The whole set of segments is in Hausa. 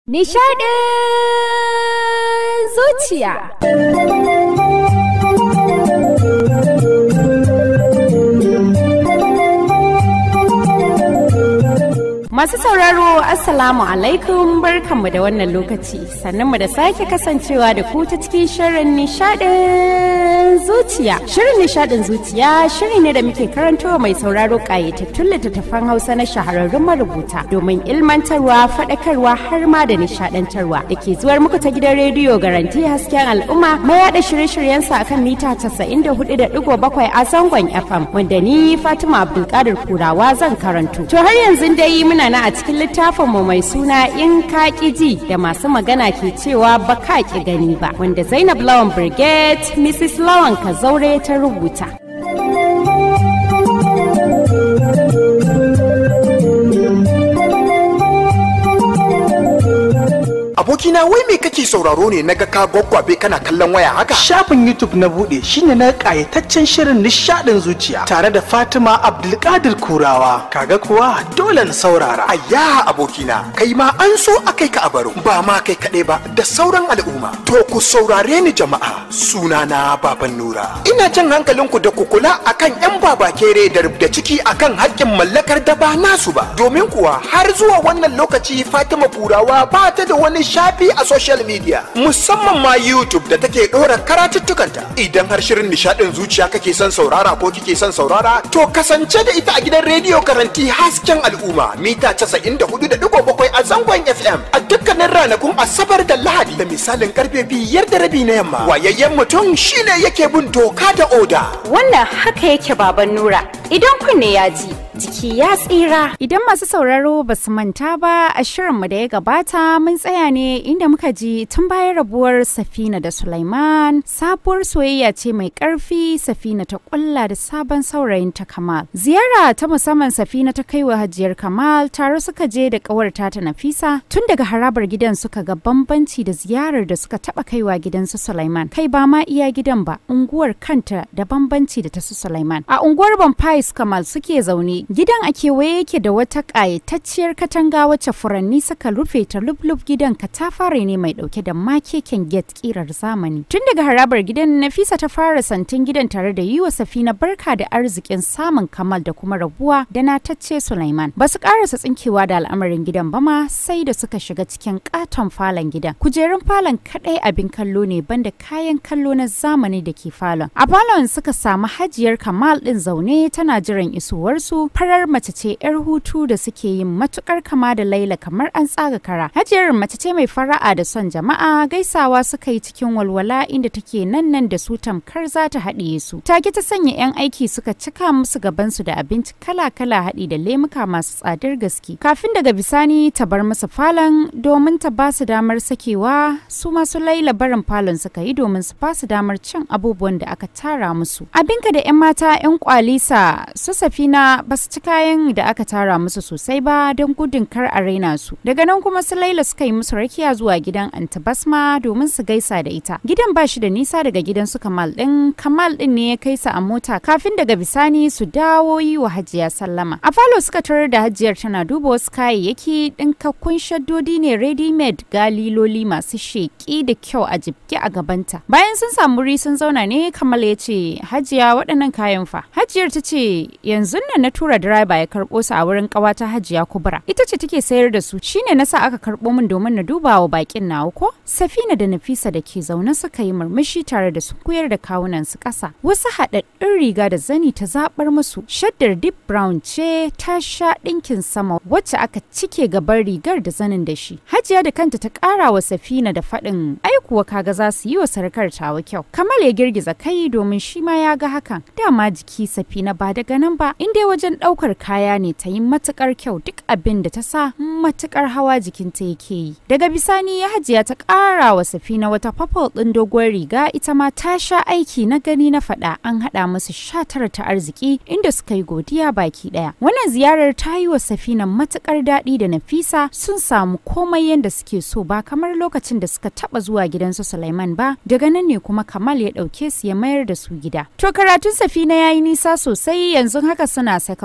Nishaɗin zuciya. Masu sauraro Assalamu alaikum barkanmu da wannan lokaci mu da sake kasancewa da ku ta cikin shirin nishadin zuciya. Shirin nishadin zuciya shiri ne da muke karantowa mai sauraro ƙayatattun littattafan Hausa na shahararrun marubuta domin ilmantarwa, faɗakarwa har ma da nishadantarwa da ke zuwar muku ta gidan rediyo garanti hasken al'umma mai yaɗa shirye-shiryensa akan mita 94.7 a zangon FM wanda ni Fatima Abdulkadir Kurawa zan karanto. To har yanzu dai muna na a cikin littafinmu mai suna in ka ji da masu magana ke cewa ba ka ki gani ba wanda Zainab Lawan Brigade Mrs. Lawan Kazaure ta rubuta. abokina wai me kake sauraro ne naga ka gwaggwabe kana kallon waya haka Shafin YouTube na bude shine na kayataccen shirin nishadin zuciya tare da Fatima Abdulkadir Kurawa. Kaga kuwa dole na saurara. ayya abokina kai ma an so akai ka a baro ba ma kai kaɗai ba da sauran al'umma to ku saurare ni jama'a sunana baban nura ina jan hankalinku da ku kula akan yan babakere da rubda ciki akan haƙƙin mallakar da ba nasu ba domin kuwa har zuwa wannan lokaci fatima kurawa ba ta da wani shafi a social media musamman ma youtube da take ɗora karatuttukanta idan har shirin nishaɗin zuciya kake son saurara ko kike son saurara to kasance da ita a gidan rediyo karanti hasken al'umma mita 94.7 a zangon fm a dukkanin ranakun asabar da lahadi da misalin karfe biyar da rabi na yamma wayayyen mutum shine yake bin doka da oda Wannan haka yake baban Nura. Idan kunne ya ji, jiki ya tsira. Idan masu sauraro ba su manta ba a shirinmu da ya gabata mun tsaya ne inda muka ji tun bayan rabuwar Safina da Sulaiman sabuwar soyayya ce mai ƙarfi Safina ta ƙulla da sabon saurayin ta Kamal. Ziyara ta musamman Safina ta kai wa Hajiyar Kamal tare suka je da ƙawarta ta Nafisa tun daga harabar gidan suka ga bambanci da ziyarar da suka taɓa kaiwa gidansu Sulaiman. Kai ba ma iya gidan ba unguwar kanta da bambanci da ta su Sulaiman. A unguwar Bonfires Kamal suke zaune gidan a kewaye yake da wata ƙayatacciyar katanga wacce furanni suka rufe ta lub-lub gidan katafare ne mai ɗauke da makeken get ƙirar zamani. Tun daga harabar gidan Nafisa ta fara santin gidan tare da yi wa Safina barka da arzikin samun Kamal da kuma rabuwa da natacce Sulaiman. Ba su ƙarasa tsinkewa da al'amarin gidan ba ma sai da suka shiga cikin ƙaton falon gidan. Kujerun falon kaɗai abin kallo ne banda kayan kallo na zamani da ke falon. A falon suka samu hajiyar Kamal ɗin zaune tana jiran isowarsu farar mace ce 'yar hutu da suke yin matukar kama da Laila kamar an tsaga kara. Hajiyar mace ce mai fara'a da son jama'a gaisawa suka yi cikin walwala inda take nan nan da su tamkar za ta haɗiye su. Take ta sanya 'yan aiki suka cika musu gabansu da abinci kala-kala haɗi da lemuka masu tsadar gaske. Kafin daga bisani ta bar musu falon domin ta ba su damar sakewa su masu Laila barin falon suka yi domin su ba su damar cin abubuwan da aka tara musu. Abinka da 'yan mata 'yan kwalisa su safina ba su ci kayan da aka tara musu sosai ba don gudun kar a raina su. Daga nan kuma su Laila suka yi musu rakiya zuwa gidan Anti Basma domin su gaisa da ita. Gidan ba shi da nisa daga gidan su Kamal din. Kamal din ne ya kai su a mota kafin daga bisani su dawo yi wa Hajiya sallama. A falo suka tarar da Hajiyar tana duba wasu kayayyaki ɗinkakkun shaddodi ne ready made galiloli masu sheƙi da kyau a jibge a gabanta. Bayan sun samu wuri sun zauna ne Kamal ya ce Hajiya waɗannan kayan fa. Hajiyar ta ce yanzu nan na tura direba ya karɓo su a wurin ƙawata Hajiya Kubra. Ita ce take sayar da su shine nasa aka karɓo min domin na duba wa bakin nawa ko? Safina da Nafisa da ke zaune suka yi murmushi tare da su kuyar da kawunan su ƙasa. Wasu haɗaɗɗun riga da zani ta zaɓar musu. Shaddar deep brown ce ta sha ɗinkin sama wacce aka cike gaban rigar da zanin da shi. Hajiya da kanta ta ƙara wa Safina da faɗin ai kuwa kaga za su yi wa sarkar tawa kyau. Kamal ya girgiza kai domin shi ma ya ga hakan. Dama jiki Safina ba daga nan ba in dai wajen ɗaukar kaya ne ta yi matukar kyau duk abin da ta sa matukar hawa jikinta yake yi. Daga bisani ya hajiya ta ƙara wa Safina wata purple ɗin doguwar riga ita ma ta sha aiki na gani na faɗa an haɗa musu sha tara ta arziki inda suka yi godiya baki ɗaya. Wannan ziyarar ta yi wa Safina matukar daɗi da Nafisa sun samu komai yadda suke so ba kamar lokacin da suka taɓa zuwa gidansu Sulaiman ba daga nan ne kuma Kamal ya ɗauke su ya mayar da su gida. To karatun Safina ya yi nisa sosai yanzu haka suna second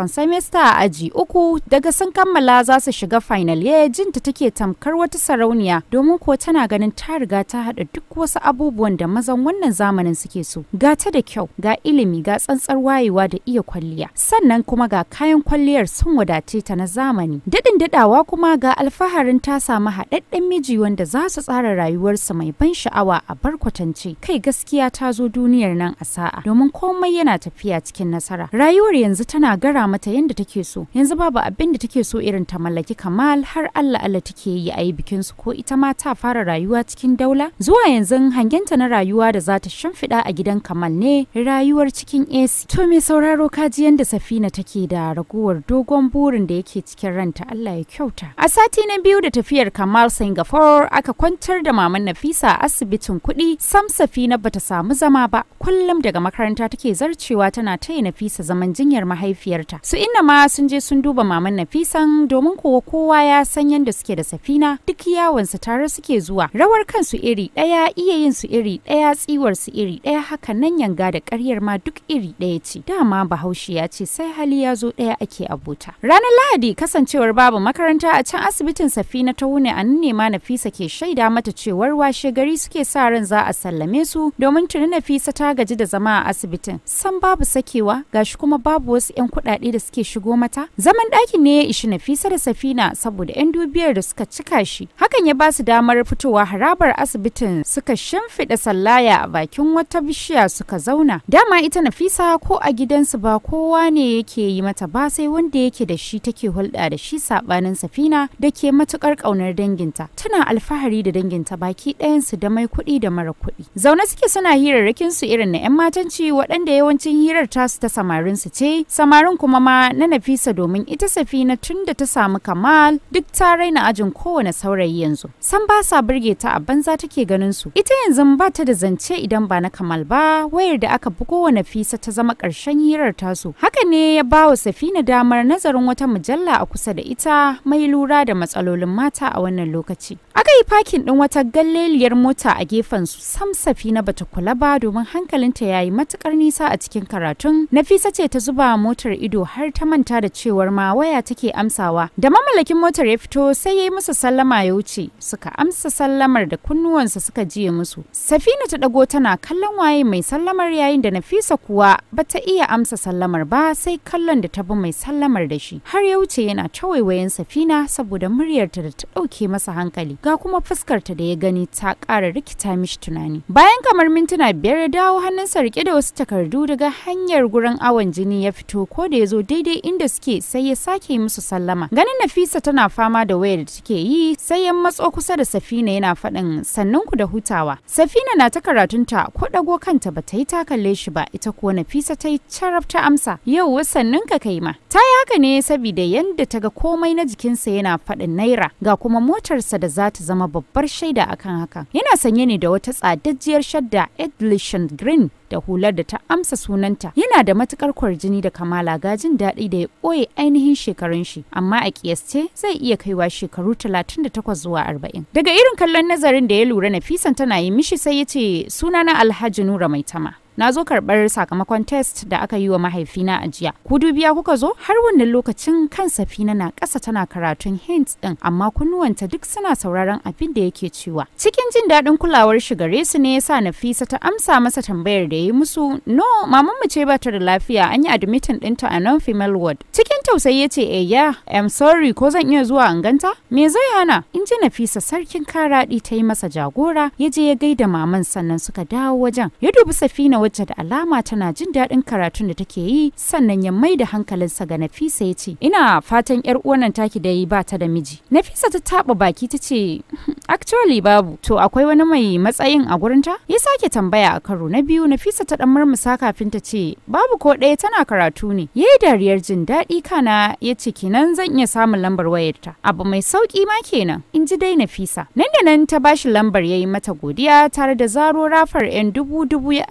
second semester a aji uku daga sun kammala za su shiga final year jinta take tamkar wata sarauniya domin ko tana ganin ta riga ta haɗa duk wasu abubuwan da mazan wannan zamanin suke so ga ta da kyau ga ilimi ga tsantsar wayewa da iya kwalliya sannan kuma ga kayan kwalliyar sun wadace ta na zamani daɗin daɗawa kuma ga alfaharin ta samu haɗaɗɗen miji wanda za su tsara rayuwarsa mai ban sha'awa a barkwatance kai gaskiya ta zo duniyar nan a sa'a domin komai yana tafiya cikin nasara rayuwar yanzu tana gara mata yadda take so yanzu babu abin da take so irin ta mallaki kamal har Allah Allah take yi a yi bikin su ko ita ma ta fara rayuwa cikin daula zuwa yanzu hangenta na rayuwa da za ta shimfiɗa a gidan kamal ne rayuwar cikin AC to me sauraro kaji yadda safina take da raguwar dogon burin da yake cikin ranta Allah ya kyauta a sati na biyu da tafiyar kamal singapore aka kwantar da maman nafisa a asibitin kuɗi sam safina bata samu zama ba kullum daga makaranta take zarcewa tana taya nafisa zaman jinyar mahaifiyarta su inna ma sun je sun duba maman nafisan domin kowa kowa ya san yadda suke da safina duk yawansu tare suke zuwa rawar kansu iri ɗaya iya yin su iri ɗaya tsiwar su iri ɗaya haka nan yanga da ƙaryar ma duk iri ɗaya ce dama bahaushe ya ce sai hali ya zo ɗaya ake abota ranar lahadi kasancewar babu makaranta a can asibitin safina ta wune a nan ne ma nafisa ke shaida mata cewar washe gari suke sa ran za a sallame su domin tuni nafisa ta gaji da zama a asibitin san babu sakewa gashi kuma babu wasu 'yan kuɗaɗe da suke shigo mata zaman ɗakin ne ya ishi nafisa da safina saboda 'yan dubiyar da suka cika shi hakan ya ba su damar fitowa harabar asibitin suka shimfiɗa sallaya a bakin wata bishiya suka zauna dama ita nafisa ko a gidansu ba kowa ne yake yi mata ba sai wanda yake da shi take hulɗa da shi saɓanin safina da ke matuƙar ƙaunar danginta tana alfahari da danginta baki ɗayansu da mai kuɗi da mara kuɗi zaune suke suna hirarrakin su irin na 'yan matanci waɗanda yawancin hirar tasu ta samarin su ce samarin kuma ma na nafisa domin ita safina tun da ta samu kamal duk ta raina ajin kowane saurayi yanzu san ba sa burge ta a banza take ganin su ita yanzu ba ta da zance idan ba na kamal ba wayar da aka bugo wa nafisa ta zama ƙarshen hirar tasu haka ne ya ba wa safina damar nazarin wata mujalla a kusa da ita mai lura da matsalolin mata a wannan lokaci aka yi fakin ɗin wata galleliyar mota a gefen su sam safina bata kula ba domin hankalinta ya yi matukar nisa a cikin karatun nafisa ce ta zuba motar ido har ta manta da cewar ma waya take amsawa da mamallakin motar ya fito sai ya yi musu sallama ya wuce suka amsa sallamar da kunnuwansa suka jiye musu safina ta dago tana kallon waye mai sallamar yayin da nafisa kuwa bata iya amsa sallamar ba sai kallon da ta bi mai sallamar da shi har ya wuce yana ta waiwayen safina saboda muryarta da ta ɗauke masa hankali ga kuma fuskarta da ya gani ta ƙara rikita mishi tunani bayan kamar mintuna biyar ya dawo hannunsa rike da wasu takardu daga hanyar gurin awon jini ya fito ko da ya zo daidai inda suke sai ya sake musu sallama ganin nafisa tana fama da wayar da take yi sai ya matso kusa da safina yana faɗin sannan ku da hutawa safina na ta karatunta ko ɗago kanta ba ta yi ta kalle shi ba ita kuwa nafisa ta yi carab ta amsa yau sannan ka kai ma ta yi haka ne saboda yadda ta ga komai na jikinsa yana faɗin naira ga kuma motarsa da za ta zama babbar shaida akan haka yana sanye ne da wata tsadajjiyar shadda edlishan green da hular da ta amsa sunanta yana da matukar kwarjini da kamala gajin daɗi da ya ɓoye ainihin shekarun shi amma a kiyasce zai iya kaiwa shekaru 38 zuwa 40 daga irin kallon nazarin da ya lura nafisan tana yi mishi sai ya ce sunana alhaji nura mai tama na zo karɓar sakamakon test da aka yi wa mahaifina a jiya ku dubiya kuka zo har wannan lokacin kan safina na ƙasa tana karatun hints ɗin amma kunnuwanta duk suna sauraron abin da yake cewa cikin jin daɗin kulawar shi gare su ne yasa nafisa ta amsa masa tambayar da ya yi musu no maman mu ce ba ta da lafiya an yi admitin ɗinta a non female ward cikin tausayi ya ce eh ya am sorry ko zan iya zuwa in ganta me zai hana in ji nafisa sarkin karaɗi ta yi masa jagora ya je ya gaida maman sannan suka dawo wajen ya dubi safina wacce da alama tana jin daɗin karatun da take yi sannan ya mai da hankalinsa ga Nafisa ya ce ina fatan yar uwannan taki da yi ba ta da miji Nafisa ta taɓa baki ta ce actually babu to akwai wani mai matsayin a gurinta ya sake tambaya a karo na biyu Nafisa ta ɗan murmusa kafin ta ce babu ko ɗaya tana karatu ne yayi dariyar jin daɗi kana ya ce kenan zan iya samun lambar wayarta abu mai sauki ma kenan in ji dai Nafisa nan da nan ta bashi lambar yayi mata godiya tare da zaro rafar yan dubu dubu ya ajiye a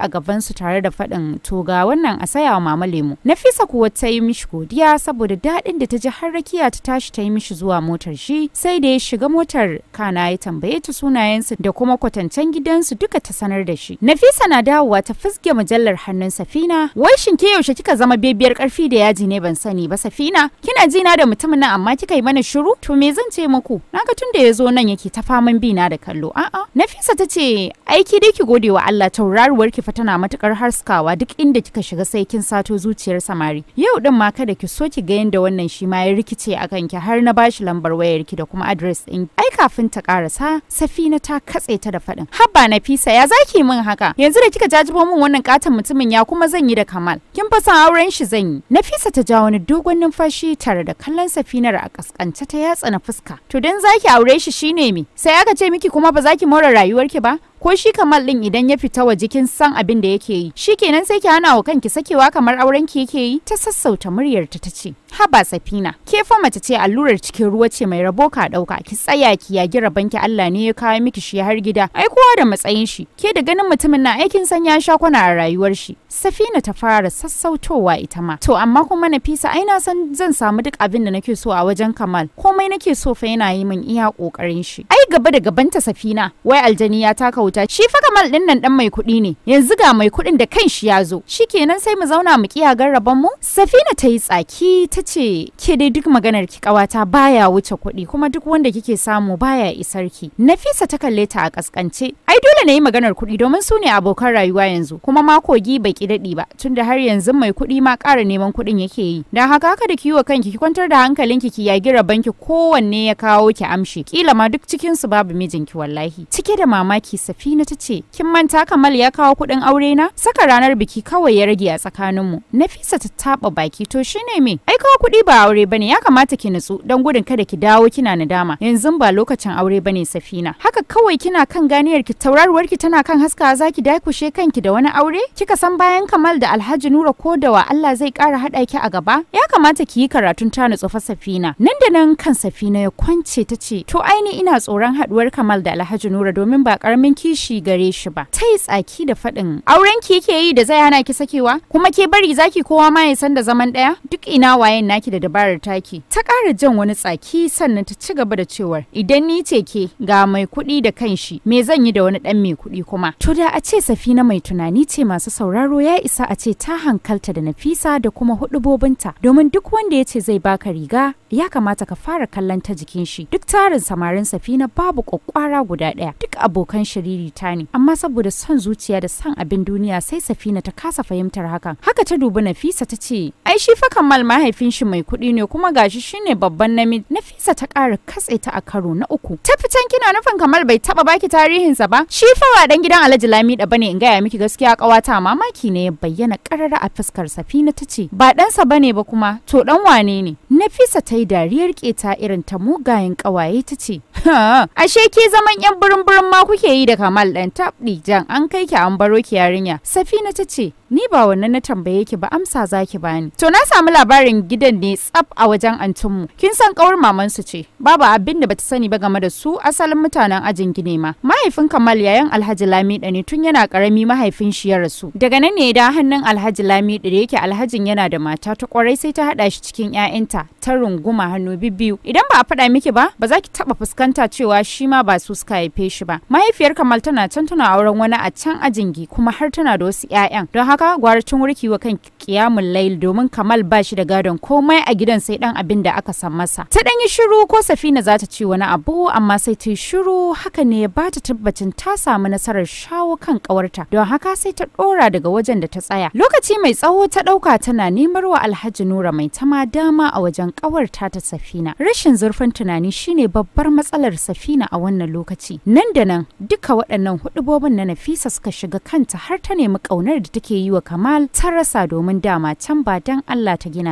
a gaban su tare da faɗin to ga wannan a saya wa mama lemu nafisa kuwa ta yi mishi godiya saboda daɗin da ta ji har rakiya ta tashi ta yi mishi zuwa motar shi sai da ya shiga motar kana ya tambaye ta sunayensu da kuma kwatancen gidansu duka ta sanar da shi nafisa na dawowa ta fusge mujallar hannun safina wai shin ke yaushe kika zama bebiyar karfi da yaji ne ban sani ba safina kina ji na da mutumin nan amma kika yi mana shiru to me zan ce muku naga tun da ya zo nan yake ta faman bi na da kallo a'a nafisa ta ce aiki dai ki gode wa Allah tauraruwar ki fa tana matukar haskawa duk inda kika shiga sai kin sato zuciyar samari yau din ma kada ki so ki ga yanda wannan shi ma ya rikice a kanki har na bashi lambar wayar ki da kuma address din ai kafin ta karasa safina ta katse ta da faɗin habba nafisa ya zaki min haka yanzu da kika jajibo min wannan katon mutumin ya kuma zan yi da kamal kin fa san auren shi zan yi nafisa ta ja wani dogon numfashi tare da kallon safinar a kaskance ta yatsa na fuska to dan zaki aure shi shine me sai aka ce miki kuma ba zaki more rayuwarki ba ko shi kamal din idan ya fita waje kin san abin da yake yi shikenan sai ki hana wa kanki sakewa kamar auren ki yake yi ta sassauta muryar ta tace haba safina ke fa mace ce allurar cikin ruwa ce mai rabo ka dauka ki tsaya ki yagi rabanki Allah ne ya kawo miki shi har gida ai kowa da matsayin shi ke da ganin mutumin na aikin san ya sha kwana a rayuwar shi safina ta fara sassautowa ita ma to amma kuma Nafisa ai na san zan samu duk abin da nake so a wajen Kamal komai nake so fa yana yi min iya kokarin shi ai gaba da gabanta safina wai aljani ya taka wuta shi fa Kamal din nan dan mai kuɗi ne yanzu ga mai kuɗin da kanshi ya zo shikenan sai mu zauna mu kiya garraban mu safina ta yi tsaki ta ce ke dai duk maganar ki kawata baya wuce kuɗi kuma duk wanda kike samu baya isar ki Nafisa ta kalle ta a kaskance ai dole na yi maganar kuɗi domin su ne abokan rayuwa yanzu kuma ma kogi bai ki daɗi ba tunda har yanzu mai kuɗi ma ƙara neman kuɗin yake yi dan haka haka da kiwo kanki ki kwantar da hankalinki ki yagi rabanki kowanne ya kawo ki amshi kila ma duk cikin su babu mijinki wallahi cike da mamaki Safina ta ce kin manta Kamal ya kawo kuɗin aure na saka ranar biki kawai ya rage a tsakaninmu Nafisa ta taba baki to shine me ai kawo kuɗi ba aure bane ya kamata ki nutsu don gudun kada ki dawo kina nadama yanzu ba lokacin aure bane Safina haka kawai kina kan ganiyar ki tauraruwar ki tana kan haska zaki dakushe kanki da wani aure kika san bayan Kamal da Alhaji Nura ko da wa Allah zai ƙara haɗa ki a gaba ya kamata ki yi karatun ta nutsu fa Safina nan da nan kan Safina ya kwance ta ce to aini ina tsoron haɗuwar Kamal da Alhaji Nura domin ba ƙaramin kishi gare shi ba ta yi tsaki da faɗin auren ki yake yi da zai hana ki sakewa kuma ke bari zaki kowa ma ya san da zaman ɗaya duk ina wayen naki da dabarar taki ta ƙara jan wani tsaki sannan ta ci gaba da cewar idan ni ce ke ga mai kuɗi da kanshi me zan yi da wani ɗan mai kuɗi kuma to da a ce Safina mai tunani ce masu sauraro ya isa a ce ta hankalta da Nafisa da kuma hudubobinta domin duk wanda ya ce zai baka riga ya kamata ka fara kallon ta jikin shi duk tarin samarin Safina babu kwakwara guda ɗaya duk abokan shiriri ta ne amma saboda son zuciya da son abin duniya sai Safina ta kasa fahimtar hakan haka ta dubi Nafisa ta ce ai shi fa Kamal mahaifin shi mai kuɗi ne kuma gashi shine babban namiji Nafisa ta ƙara katse ta a karo na uku ta fitan kina nufin Kamal bai taba baki tarihinsa ba shi fa ba dan gidan Alhaji Lamida bane in gaya miki gaskiya ƙawata mamaki ne ya bayyana ƙarara a fuskar Safina ta ce ba ɗansa bane ba kuma to dan wane ne Nafisa ta yi dariyar keta irin ta mugayen ƙawaye ta ce ashe ke zaman yan burin burin ma kuke yi da Kamal ɗan tabɗi jan an kai ki an baro ki yarinya Safina ta ce ni ba wannan na tambaye ki ba amsa zaki bani to na samu labarin gidan ne tsaf a wajen antinmu kin san kawar maman su ce babu abin da bata sani ba game da su asalin mutanen ajin gine ma mahaifin Kamal yayan Alhaji Lamida ne tun yana karami mahaifin shi ya rasu daga nan ne da hannun Alhaji Lamida da yake Alhajin yana da mata ta kwarai sai ta hada shi cikin ƴaƴanta ta runguma hannu bibbiyu idan ba a faɗa miki ba ba za ki taba fuskanta cewa shi ma ba su suka haife shi ba mahaifiyar Kamal tana can tana auren wani a can ajingi kuma har tana da wasu ƴaƴan don haka gwara tun wurki wa kan kiyamun lail domin Kamal ba shi da gadon komai a gidan sai dan abin da aka san masa ta dan yi shiru ko Safina za ta ce wani abu amma sai ta yi shiru haka ne ya bata tabbacin ta samu nasarar shawo kan kawarta don haka sai ta dora daga wajen da ta tsaya lokaci mai tsawo ta dauka tana nemar wa Alhaji Nura mai tama dama a wajen kawarta ta Safina rashin zurfin tunani shine babbar matsalar Safina a wannan lokaci nan da nan duka waɗannan hudubobin na Nafisa suka shiga kanta har ta nemi ƙaunar da take yi wa Kamal ta rasa domin dama can ba dan Allah ta gina ta ba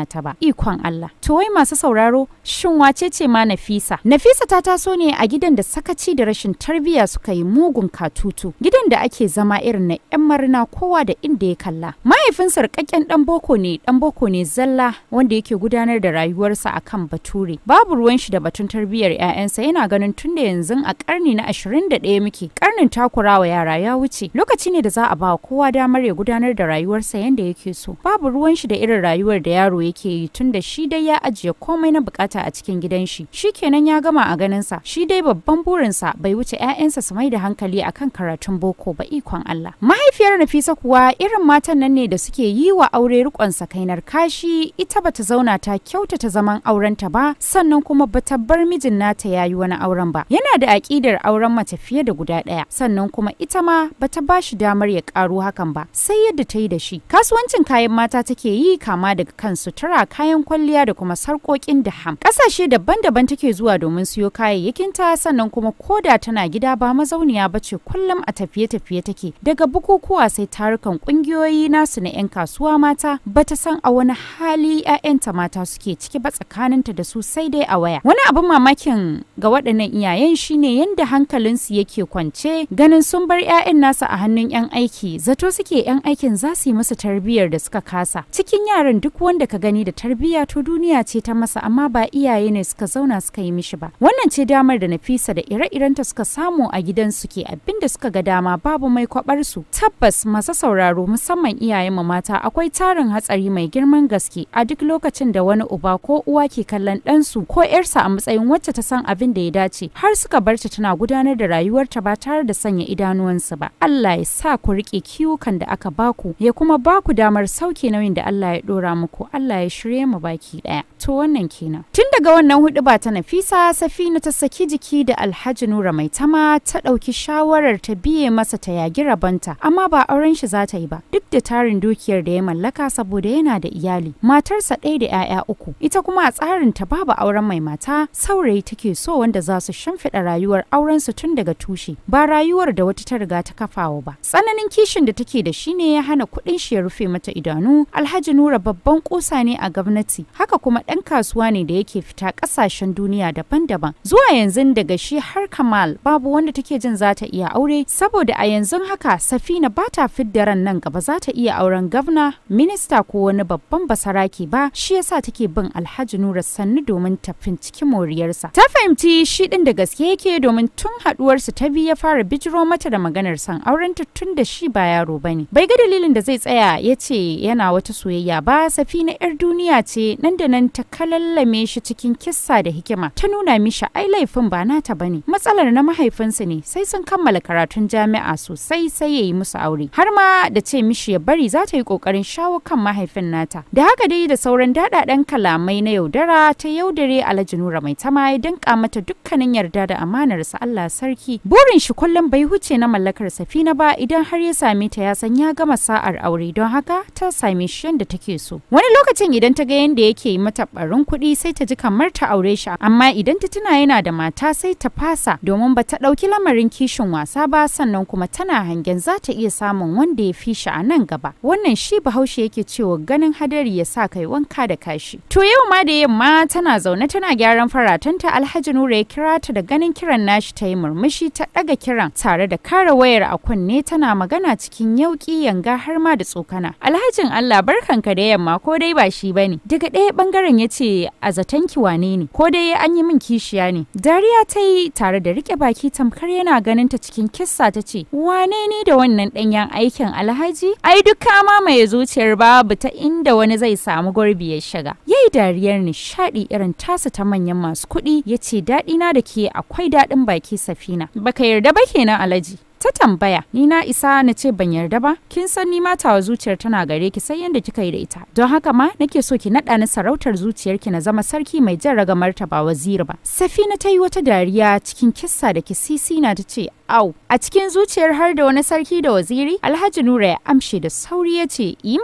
ikon Allah to wai masu sauraro shin wace ce ma Nafisa Nafisa ta taso ne a gidan da sakaci da rashin tarbiyya suka yi mugun katutu gidan da ake zama irin na yan marina kowa da inda ya kalla mahaifinsa rikakken dan boko ne dan boko ne zalla wanda yake gudanar da rayuwarsa akan bature babu ruwan shi da batun tarbiyyar 'ya'yansa yana ganin tunda yanzu a karni na 21 muke karnin takurawa yara ya wuce lokaci ne da za a ba kowa damar ya gudanar da rayuwarsa yanda yake so babu ruwan shi da irin rayuwar da yaro yake yi tunda shi dai ya ajiye komai na bukata a cikin gidan shi shikenan ya gama a ganin sa shi dai babban burinsa bai wuce 'ya'yansa su mai da hankali akan karatun boko ba ikon Allah mahaifiyar Nafisa kuwa irin matan nan ne da suke yi wa aure rikon sakainar kashi ita bata zauna ta kyautata zaman aurenta ba sannan kuma bata bar mijin nata yayi wani auren ba yana da aƙidar auren mace fiye da guda ɗaya sannan kuma ita ma bata ba shi damar ya ƙaro hakan ba sai yadda ta yi da shi kasuwancin kayan mata take yi kama daga kan sutura kayan kwalliya da kuma sarƙoƙin da ham ƙasashe daban-daban take zuwa domin siyo kayayyakinta sannan kuma koda tana gida ba mazauniya ba ce kullum a tafiye-tafiye take daga bukukuwa sai tarukan ƙungiyoyi nasu na 'yan kasuwa mata bata san a wani hali 'ya'yanta mata suke ciki ba tsakaninta da su sai dai a waya wani abin mamakin ga waɗannan iyayen shine yadda hankalinsu yake kwance ganin sun bar 'ya'yan nasa a hannun 'yan aiki zato suke 'yan aikin za su yi musu tarbiyyar da suka kasa cikin yaran duk wanda ka gani da tarbiyya to duniya ce ta masa amma ba iyaye ne suka zauna suka yi mishi ba wannan ce damar da nafisa da ire-irenta suka samu a gidan su ke abin da suka ga dama babu mai kwabar su tabbas masu sauraro musamman iyayen mu mata akwai tarin hatsari mai girman gaske a duk lokacin da wani uba ko uwa ke kallon ɗansu ko 'yarsa a matsayin wacce ta san abin da ya dace har suka bar ta tana gudanar da rayuwarta ba tare da sanya idanuwansu ba Allah ya sa ku rike kiwukan da aka baku ya kuma baku damar sauke nauyin da Allah ya dora muku Allah ya shirye mu baki daya to wannan kenan tun daga wannan hudu ba ta Nafisa Safina ta saki jiki da Alhaji Nura mai tama ta dauki shawarar ta biye masa ta yagi rabanta amma ba auren shi za ta yi ba duk da tarin dukiyar da ya mallaka saboda yana da iyali matarsa ɗaya da 'ya'ya uku ita kuma a tsarin ta babu auren mai mata saurayi take so wanda za su shimfiɗa rayuwar auren su tun daga tushe ba rayuwar da wata ta riga ta kafawa ba tsananin kishin da take da shi ne ya hana kuɗin shi ya rufe mata idanu alhaji nura babban kusa ne a gwamnati haka kuma ɗan kasuwa ne da yake fita ƙasashen duniya daban-daban zuwa yanzu daga shi har kamal babu wanda take jin za ta iya aure saboda a yanzu haka safina ba ta fidda ran nan gaba za ta iya auren gwamna minista ko wani babban basarake ba shi yasa take bin alhaji nura sannu domin ta finciki moriyarsa ta fahimci shi ɗin da gaske yake domin tun haɗuwarsu ta biyu ya fara bijiro mata da maganar san aurenta tun da shi ba yaro bane bai ga dalilin da zai tsaya ya ce yana wata soyayya ba safina yar duniya ce nan da nan ta kalallame shi cikin kissa da hikima ta nuna mishi ai laifin ba nata bane matsalar na mahaifinsu ne sai sun kammala karatun jami'a sosai sai ya yi musu aure har ma da ce mishi ya bari za ta yi kokarin shawo kan mahaifin nata da haka dai da sauran daɗaɗɗen kalamai na yaudara ta yaudare alhaji nura mai tama ya danka mata dukkanin yarda da amanarsa Allah sarki burin shi kullum bai huce na mallakar safina ba idan har ya same ta ya san ya gama sa'ar aure don haka ta same shi yadda take so wani lokacin idan ta ga yadda yake yi mata barin kuɗi sai ta ji kamar ta aure shi amma idan ta tuna yana da mata sai ta fasa domin ba ta ɗauki lamarin kishin wasa ba sannan kuma tana hangen za ta iya samun wanda ya fi shi a nan gaba wannan shi bahaushe yake cewa ganin hadari ya sa kai wanka da kashi to yau ma da yamma tana zaune tana gyaran faratanta alhaji nura ya kira ta da ganin kiran nashi ta yi murmushi ta ɗaga kiran tare da kare wayar a kunne tana magana cikin yauki yanga har ma da tsokana alhajin allah barkanka da yamma ko dai ba shi bane daga ɗaya bangaren ya ce a zaton ki wane ne ko dai an yi min kishiya ne dariya ta yi tare da rike baki tamkar yana ganin ta cikin kissa ta ce wane ne da wannan ɗanyen aikin alhaji ai duk kama mai zuciyar babu ta inda wani zai samu gurbi ya shiga yayi dariyar nishaɗi irin tasa ta manyan masu kuɗi ya ce daɗina da ke akwai daɗin baki safina baka yarda ba kenan alhaji ta tambaya ni na isa na ce ban yarda ba kin san ni matawa zuciyar tana gare ki sai yanda kika yi da ita don haka ma nake so ki naɗa ni sarautar zuciyarki na zama sarki mai jan ragamar ta ba waziri ba safina ta yi wata dariya cikin kissa da kisisi na ta ce au a cikin zuciyar har da wani sarki da waziri alhaji nura ya amshe da sauri ya ce yi mana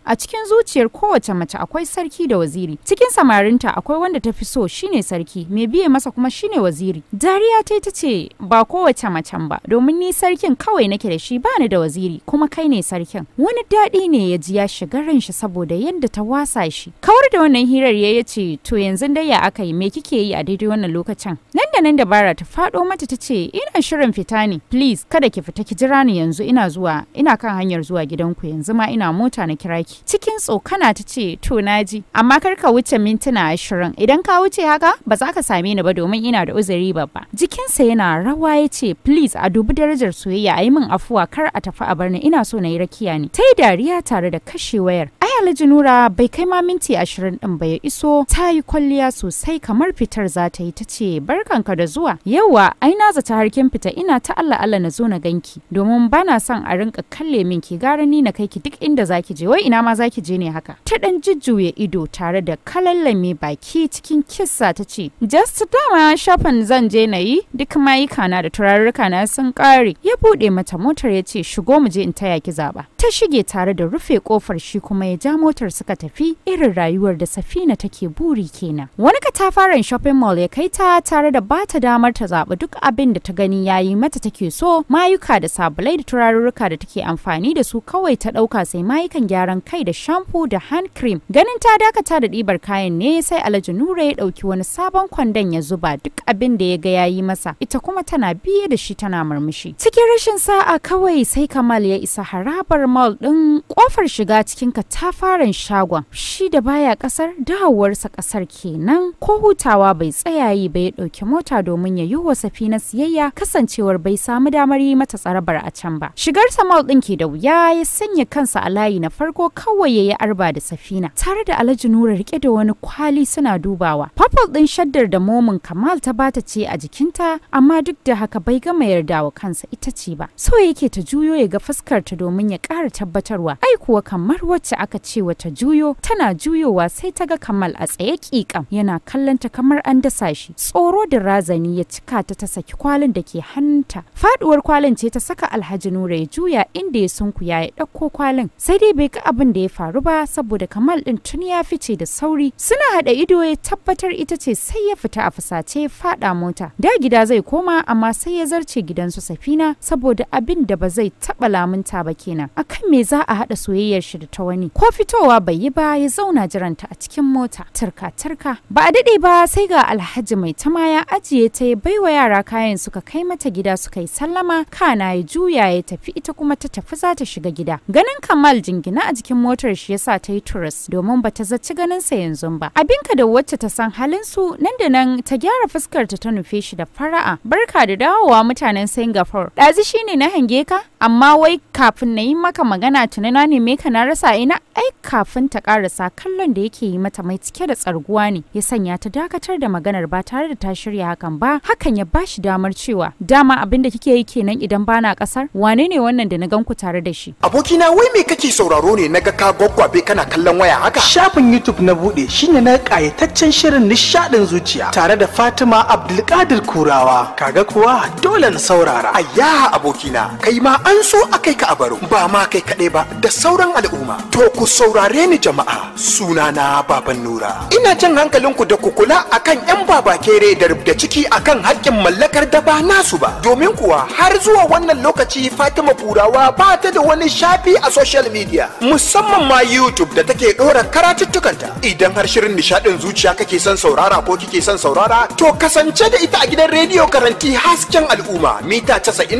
a cikin zuciyar kowace mace akwai sarki da waziri cikin samarinta akwai wanda ta fi so shine sarki mai biye masa kuma shine waziri dariya ta ta ce ba kowace macen ba domin ni sarkin kawai nake da shi bani da waziri kuma kai ne sarkin wani daɗi ne ya ji ya shiga ran shi saboda yadda ta wasa shi kawar da wannan hirar ya ce to yanzu dai ya aka yi me kike yi a daidai wannan lokacin nan da nan dabara ta faɗo mata ta ce ina shirin fita ne please kada ki fita ki jira ni yanzu ina zuwa ina kan hanyar zuwa gidanku yanzu ma ina mota na kira ki cikin tsokana ta ce to naji amma kar ka wuce mintuna ashirin idan ka wuce haka ba za ka same ni ba domin ina da uzuri babba jikinsa yana rawa ya ce please a dubi darajar soyayya a yi min afuwa kar a tafi a barni ina so na yi rakiya ne ta yi dariya tare da kashe wayar ai alhaji nura bai kai ma minti ashirin din ba ya iso ta yi kwalliya sosai kamar fitar za ta yi ta ce barkanka da zuwa yauwa ai na zata harkin fita ina ta Allah Allah na zo na ganki domin bana son a rinka kalle min ki gara ni na kai ki duk inda zaki je wai ina ma zaki je ne haka ta dan jujjuya ido tare da kalallame baki cikin kissa ta ce just dama shafin zan je na yi duk mayuka na da turarruka na sun kare ya bude mata motar ya ce shigo mu je in taya ki zaba ta shige tare da rufe kofar shi kuma ya ja motar suka tafi irin rayuwar da safina take buri kenan wani katafaren shopping mall ya kai ta tare da bata damar ta zaɓi duk abin da ta gani yayi mata take so mayuka da sabulai da turarurruka da take amfani da su kawai ta ɗauka sai mayukan gyaran kai da shampoo da hand cream ganin ta dakata da ɗibar kayan ne sai alhaji nura ya ɗauki wani sabon kwandon ya zuba duk abin da ya ga yayi masa ita kuma tana biye da shi tana murmushi cikin rashin sa'a kawai sai kamal ya isa harabar mall ɗin kofar shiga cikin katafaren shagon shi da baya ƙasar dawowarsa ƙasar kenan ko hutawa bai tsaya yi ba ya ɗauki mota domin ya yi wa safina siyayya kasancewar bai samu damar yi mata tsarabar a can ba shigar mall ɗin ke da wuya ya sanya kansa a layi na farko kawai ya yi arba da safina tare da alhaji nura rike da wani kwali suna dubawa purple ɗin shaddar da momin kamal ta bata ce a jikinta amma duk da haka bai gama yarda wa kansa ita ce ba so yake ta juyo ya ga fuskarta domin ya ƙara tabbatarwa ai kuwa kamar wacce aka ce wata juyo tana juyowa sai ta ga kamal a tsaye ƙiƙam yana kallon ta kamar an dasa shi tsoro da razani ya cika ta ta saki kwalin da ke hannunta faduwar kwalin ce ta saka alhaji nura ya juya inda ya sunkuya ya ɗauko kwalin sai dai bai ga abin da ya faru ba saboda kamal ɗin tun ya fice da sauri suna haɗa ido ya tabbatar ita ce sai ya fita a fusace ya faɗa mota da gida zai koma amma sai ya zarce gidansu safina saboda abin da ba zai taɓa lamunta ba kenan akan me za a haɗa soyayyar shi da ta wani ko fitowa bai yi ba ya zauna jiranta a cikin mota turka turka ba a daɗe ba sai ga alhaji mai tama ya ajiye ta ya baiwa yara kayan suka kai mata gida suka yi sallama kana ya juya ya tafi ita kuma ta tafi za ta shiga gida ganin kamal jingina a jikin motar shi yasa ta yi turis domin ba ta zaci ganin sa yanzu ba abinka da wacce ta san halin su nan da nan ta gyara fuskar ta ta nufe shi da fara'a barka da dawowa mutanen singapore ɗazi shine na hange ka amma wai kafin na yi maka magana tunana ne me ka na rasa ina ai kafin ta karasa kallon da yake yi mata mai cike da tsarguwa ne ya sanya ta dakatar da maganar ba tare da ta shirya hakan ba hakan ya bashi damar cewa dama abin da kike yi kenan idan bana kasar wane ne wannan da na gan ku tare da shi abokina wai me kake sauraro ne naga ka gwaggwabe kana kallon waya haka Shafin YouTube na buɗe shine na ƙayataccen shirin nishaɗin zuciya tare da Fatima Abdulkadir Kurawa. Kaga kuwa dole na saurara. Ayya abokina kai ma an so a kai ka a baro ba ma kai kaɗai ba da sauran al'umma to ku saurare ni jama'a sunana baban nura ina jan hankalinku da ku kula akan yan baba kere da rubda ciki akan haƙƙin mallakar da ba nasu ba domin kuwa har zuwa wannan lokaci fatima kurawa ba ta da wani shafi a social media musamman ma youtube da take ɗora karatuttukanta idan har shirin nishaɗin zuciya kake son saurara ko kike son saurara to kasance da ita a gidan rediyo karanti hasken al'umma mita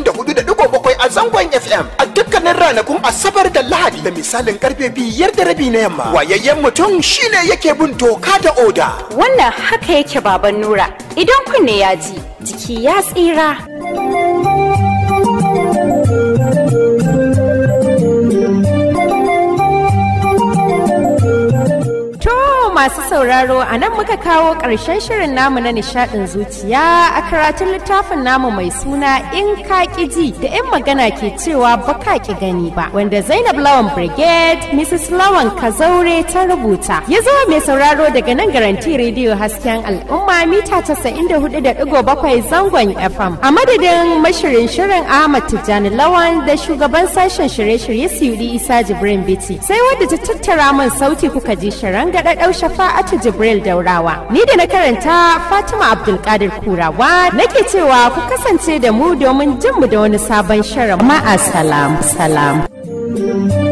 94.7 a zangon fm a dukkanin ranakun asabar da lahadi da misalin karfe biyar da rabi na yamma wayayyen mutum shine yake bin doka da oda wannan haka yake baban nura idan kunne ya ji jiki ya tsira masu sauraro a nan muka kawo ƙarshen shirin namu na nishaɗin zuciya a karatun littafin namu mai suna in ka ji da 'yan magana ke cewa ba ka ki gani ba wanda Zainab Lawan Brigade Mrs. Lawan Kazaure ta rubuta. Ya zo mai sauraro daga nan garanti rediyo hasken al'umma mita 94.7 zangon FM. A madadin mashirin shirin Ahmad Tijjani Lawan da shugaban sashen shirye-shirye Siyudi Isa Jibrin Biti. Sai wadda ta tattara min sauti kuka ji shirin gaɗaɗau shafa'atu Jibril Daurawa. Ni da na karanta Fatima Abdulkadir Kurawa nake cewa ku kasance da mu domin jin mu da wani sabon shirin. Ma'a salam salam.